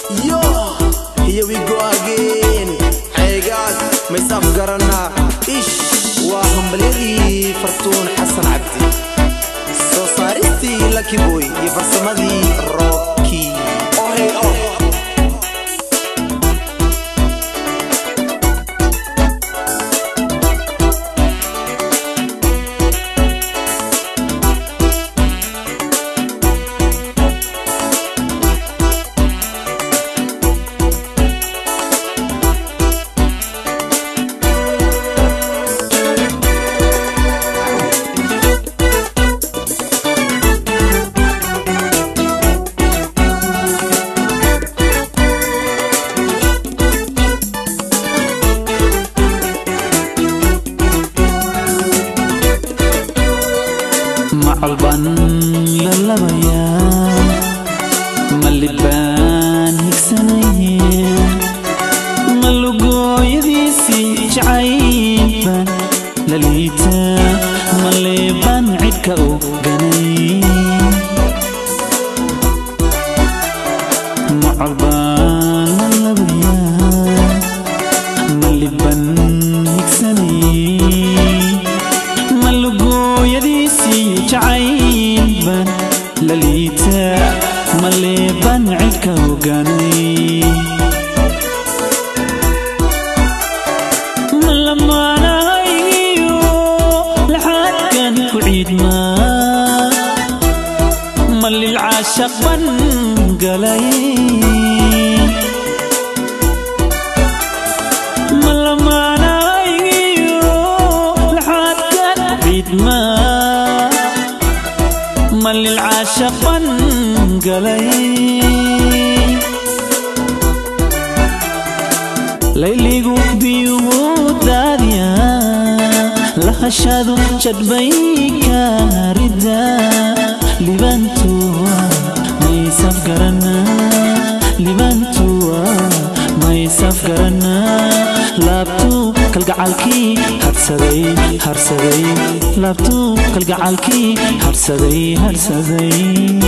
Yo, here we go again. Xeegaad maysaf garanaa ish waa hambalyadii fartuun xasan cabdi soo saaristii lucky boy iyo farsamadii rocky oh, hey, oh. macalban lalabayaa malibaan higsanaya malugooyadiisii jacaybaan laliita maleebaan cidhka u ganay macalbaan lalabayaa maliban higsanayay malugooyadiisii jacaybaan laliita maleebaan cidhka ogaanay malamaanahayo laxaadkan ku ciidmaa malilcaashaq ban galay malamaanahayo laxaadkan ku ciidmaa malilcaashaq ban galay layligu biyugu daadiya lahashadu jadbay kaarida libantuwa maysaf garana libantuwa maysaf garana laabtuu kalgacalkii harsaday harsaday laabtuu kalgacalkii harsaday harsaday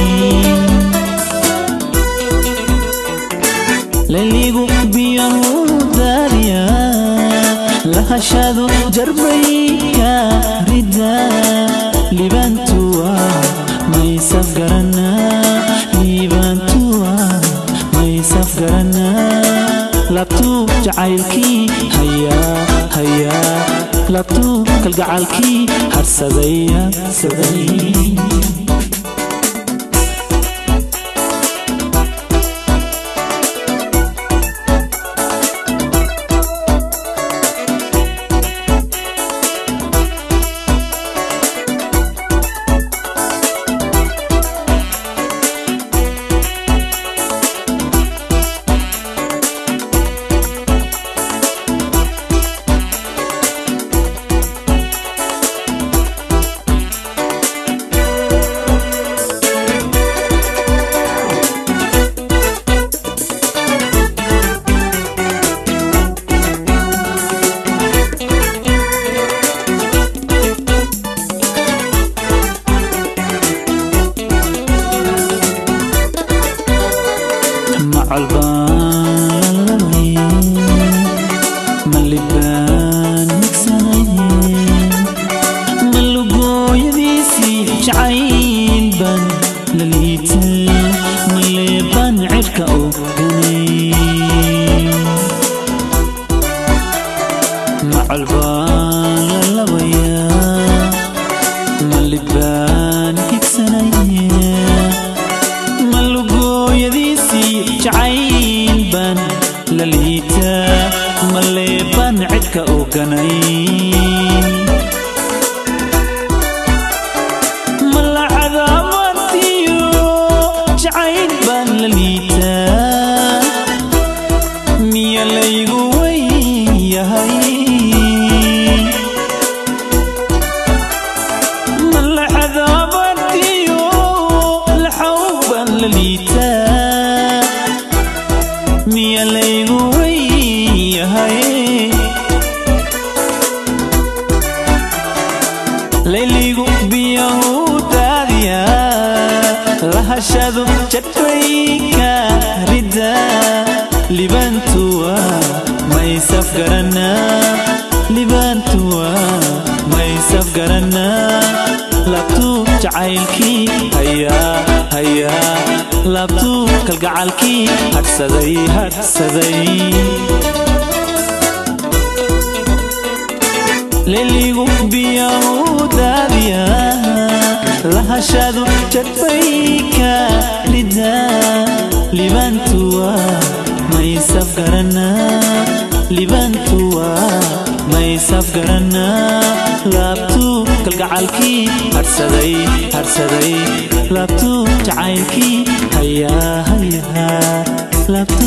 layligu biyahu daadiya lahashadu jarbay kaarida libantuwa maysaf garana libantuwa maysaf garana labtuu jacaylkii hayaa hayaa labtuu kalgacalkii harsaday harsaday malibaan higsanayeen malugooyadiisii jacaylban laliita maleebaan cidhka u ganay macalbaan lalabayaa malibaan higsanayeen malugooyadiisii jacaylban laliita maleebaan cidhka u ganay malacadaamatiyo jacayl baan laliitaa miya laygu weyahay malacadaamatiyo laxaw baan laliitaa miya laygu weyahay layligu biyahu daadiya lahashadu jadbay kaarida maysafgaranaa libaantuwa maysafgaranaa laabtuu jacaylkii hayaa hayaa laabtuu kalgacalkii hadhsaday hadhsaday leligu biyahu daadiya lahashadu jadbayka rida libaantuwa maysafgaranaa libaantuwa maysafgaranaa laabtuu kalgacalkii hadhsaday hadhsaday laabtuu jacaylkii hayaa hayaa